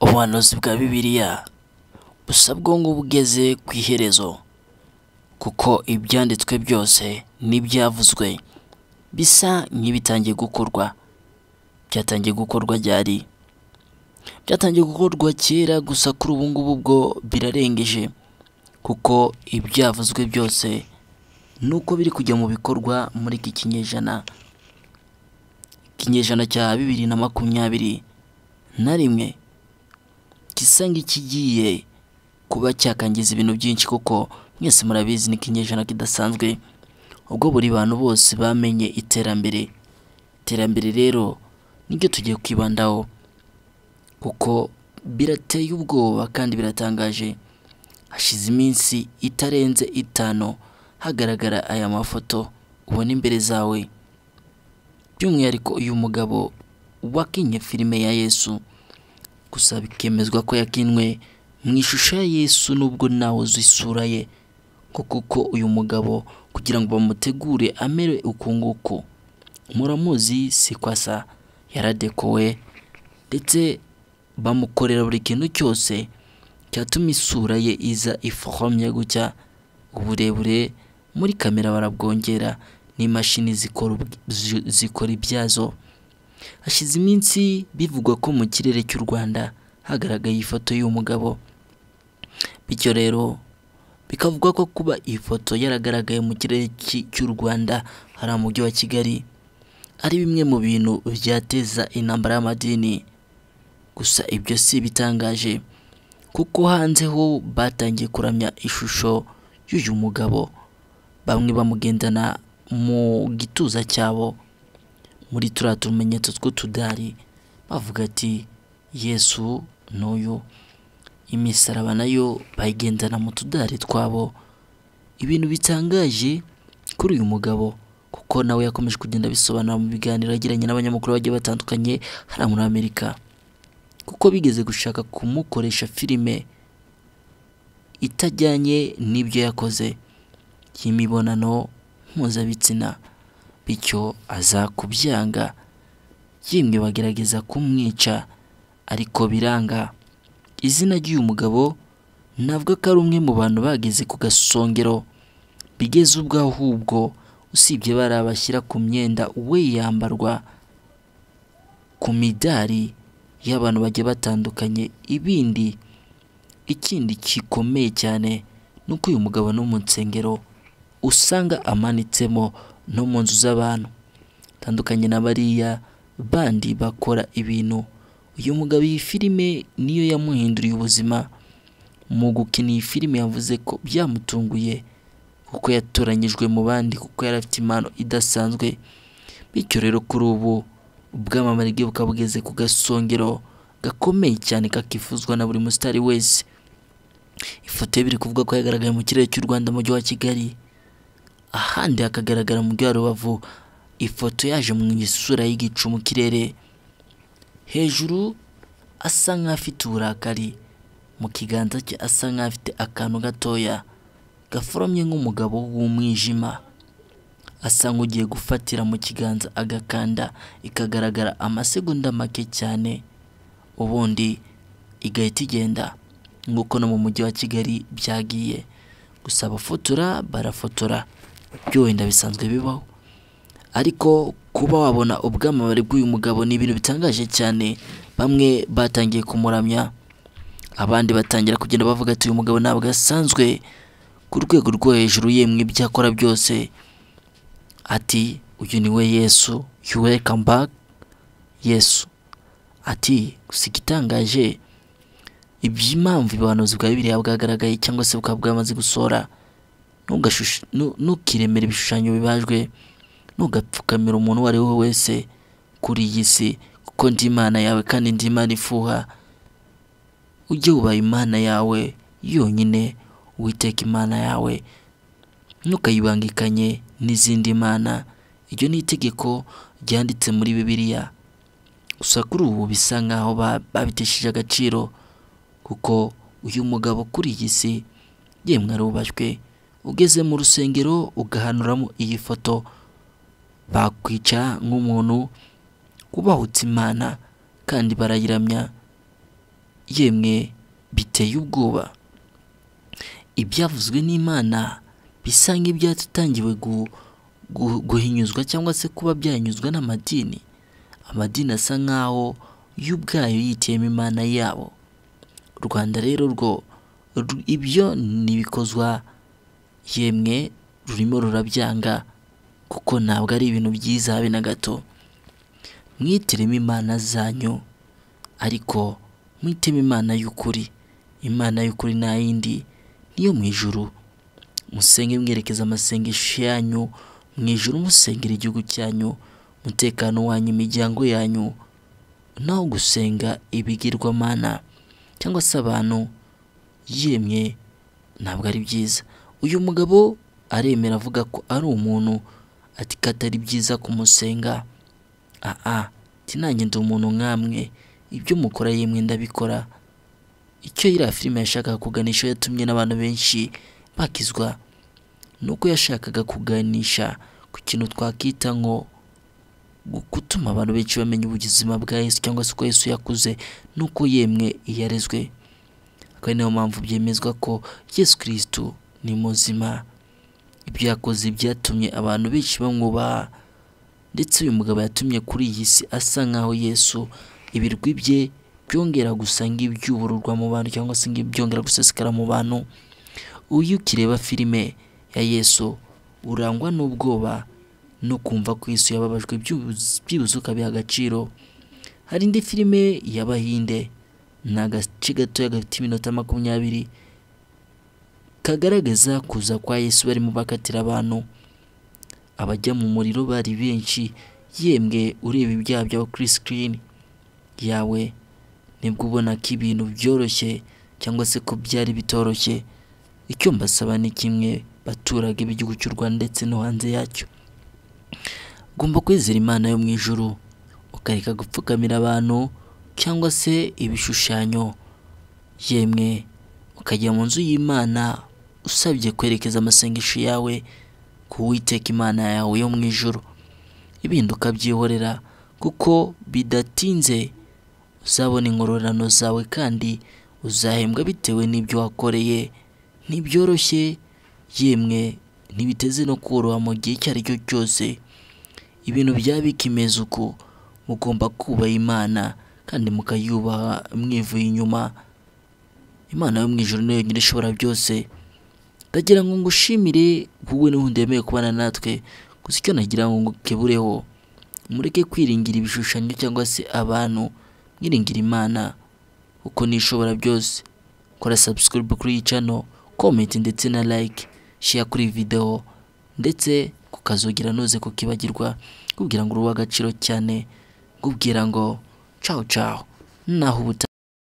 ubuhanuzi bwa bibiliya busa bwo ngo bugeze ku iherezo kuko ibyanditswe byose n'ibyavuzwe bisa nk'ibitangiye gukorwa byatangiye gukorwa ryari byatangiye gukorwa kera gusa kuri ubu ngubu bwo birarengeje kuko ibyavuzwe byose nuko biri kujya mu bikorwa muri iki kinyejana ikinyejana cya bibiri na makumyabiri na rimwe gisa nk'ikigiye kuba cyakangiza ibintu byinshi kuko mwese murabizi ni ikinyejana kidasanzwe ubwo buri bantu bose bamenye iterambere iterambere rero niryo tugiye kwibandaho kuko birateye ubwoba kandi biratangaje hashize iminsi itarenze itanu hagaragara aya mafoto ubona imbere zawe by'umwihariko uyu mugabo wakinnye filime ya yesu gusa bikemezwa ko yakinwe mu ishusho ya yesu nubwo nawe uzi isura ye ko kuko uyu mugabo kugira ngo bamutegure amere uku nguku muramuzi si kwasa yaradekowe ndetse bamukorera buri kintu cyose cyatuma isura ye iza ifohomye gutya uburebure muri kamera barabwongera n'imashini zikora zikora ibyazo hashize iminsi bivugwa ko mu kirere cy'u rwanda hagaragaye ifoto y'uyu mugabo bityo rero bikavuga ko kuba iyi foto yaragaragaye mu kirere cy'u rwanda hari mujyi wa kigali ari bimwe mu bintu byateza intambara y'amadini gusa ibyo si bitangaje kuko hanze ho batangiye kuramya ishusho y'uyu mugabo bamwe bamugendana mu gituza cyabo muri turiya tumenyetso tw'utudari bavuga ati yesu n'uyu imisaraba nayo bayigendana mu tudari twabo ibintu bitangaje kuri uyu mugabo kuko nawe yakomeje kugenda abisobanura mu biganiro yagiranye n'abanyamakuru bagiye batandukanye hariya muri amerika kuko bigeze gushaka kumukoresha filime itajyanye n'ibyo yakoze y'imibonano mpuzabitsina bityo aza kubyanga yemwe bagerageza kumwica ariko biranga izina ry'uyu mugabo ntabwo ko ari umwe mu bantu bageze ku gasongero bigeze ubwo ahubwo usibye bariya bashyira ku myenda we yambarwa ku midari y'abantu bagiye batandukanye ibindi ikindi gikomeye cyane ni uko uyu mugabo no mu nsengero usanga amanitsemo no mu nzu z'abantu bitandukanye na bariya bandi bakora ibintu uyu mugabo iyi filime niyo yamuhinduriye ubuzima mu gukina iyi filime yavuze ko byamutunguye kuko yatoranyijwe mu bandi kuko yari afite impano idasanzwe bityo rero kuri ubu ubwamamare bwe bukaba bugeze ku gasongero gakomeye cyane kakifuzwa na buri musitari wese ifoto ye biri kuvuga ko yagaragaye mu kirere cy'u rwanda mu mujyi wa kigali ahandi hakagaragara mu mujyi wa rubavu ifoto yaje mu isura y'igicu mu kirere hejuru asa nk'afite uburakari mu kiganza cye asa nk'afite akantu gatoya gaforomye nk'umugabo w'umwijima asa nk'ugiye gufatira mu kiganza agakanda ikagaragara amasegonda make cyane ubundi igahita igenda nk'uko no mu mujyi wa kigali byagiye gusa abafotora barafotora byo wenda bisanzwe bibaho ariko kuba wabona ubwamamare bw'uyu mugabo ni ibintu bitangaje cyane bamwe batangiye kumuramya abandi batangira kugenda bavuga ati uyu mugabo ntabwo asanzwe ku rwego rwo hejuru yemwe ibyo akora byose ati uyu ni we yesu you welcome back yesu ati gusa igitangaje iby'impamvu ubuhanuzi bwa bibiliya bwagaragaye cyangwa se bukaba bwamaze gusohora ntukiremere ibishushanyo bibajwe ntugapfukamira umuntu uwo ari we wese kuri iyi si kuko ndi imana yawe kandi ndi imana ifuha ujye wubaha imana yawe yonyine witeka imana yawe ntukayibangikanye n'izindi mana iryo ni itegeko ryanditse muri bibiliya gusa kuri ubu bisa nk'aho babitesheje agaciro kuko uyu mugabo kuri iyi si yemwe arubashywe ugeze mu rusengero ugahanuramo iyi foto bakwicara nk'umuntu ubahutse imana kandi barayiramya yemwe biteye ubwoba ibyavuzwe n'imana bisa nk'ibyatutangiwe guhinyuzwa cyangwa se kuba byahanyuzwa n'amadini amadini asa nk'aho yo ubwayo yitiyemo imana yabo u rwanda rero rwo ru- ibyo ntibikozwa yemwe rurimo rurabyanga kuko ntabwo ari ibintu byiza habe na gato mwitiremo imana zanyu ariko mwitemo imana y'ukuri imana y'ukuri nta yindi niyo mu ijuru musenge mwerekeza amasengesho yanyu mu ijuru musengera igihugu cyanyu umutekano wanyu imiryango yanyu naho gusenga ibigirwamana cyangwa se abantu yemwe ntabwo ari byiza uyu mugabo aremera avuga ko ari umuntu ati ko atari byiza kumusenga aa ati nanjye ndi umuntu nkamwe ibyo mukora yemwe ndabikora icyo iriya filime yashakaga kuganisha yatumye n'abantu benshi bakizwa ni uko yashakaga kuganisha ku kintu twakwita nko gu- gutuma abantu benshi bamenya ubuzima bwa Yesu cyangwa se uko Yesu yakuze n'uko yemwe yarezwe akaba ari nayo mpamvu byemezwa ko Yesu kirisitu ni muzima ibyo yakoze byatumye abantu benshi bamwubaha ndetse uyu mugabo yatumye kuri iyi si asa nk'aho Yesu ibirwi bye byongera gusa nk'ibyubururwa mu bantu cyangwa se nk'ibyongera gusesekara mu bantu uyu ukireba filime ya Yesu urangwa n'ubwoba no kumva ko Yesu yababajwe byibuze byibuze ukabiha agaciro hari indi filime y'Abahinde ni agace gatoya gafite iminota makumyabiri kagaragaza kuza kwa Yesu barimo bakatira abantu abajya mu muriro bari benshi yemwe ureba ibyaha byawe kuri sikirini yawe nibwo ubona ko ibintu byoroshye cyangwa se ko byari bitoroshye icyo mbasaba ni kimwe baturage b'igihugu cy'u Rwanda ndetse no hanze yacyo ugomba kwizera imana yo mu ijuru ukareka gupfukamira abantu cyangwa se ibishushanyo yemwe ukajya mu nzu y'imana usabye kwerekeza amasengesho yawe ku uwiteka imana yawe yo mu ijuru ibindi ukabyihorera kuko bidatinze uzabona ingororano zawe kandi uzahembwa bitewe n'ibyo wakoreye ntibyoroshye yemwe ntibiteze no koroha mu gihe icyo ari cyo cyose ibintu byaba bikimeze uko mugomba kubaha imana kandi mukayubaha mwivuye inyuma imana yo mu ijuru niyo yonyine ishobora byose ndagira ngo ngushimire wowe n'ubundi wemewe kubana natwe gusa icyo nagira ngo ngukebureho mureke kwiringira ibishushanyo cyangwa se abantu mwiringira imana kuko nishobora byose kora subscribe kuri iyi channel comment ndetse na like share kuri iyi video ndetse kukazogira noze kukibagirwa kubwira ngo uruwe agaciro cyane kubwira ngo ciao ciao naho ubuta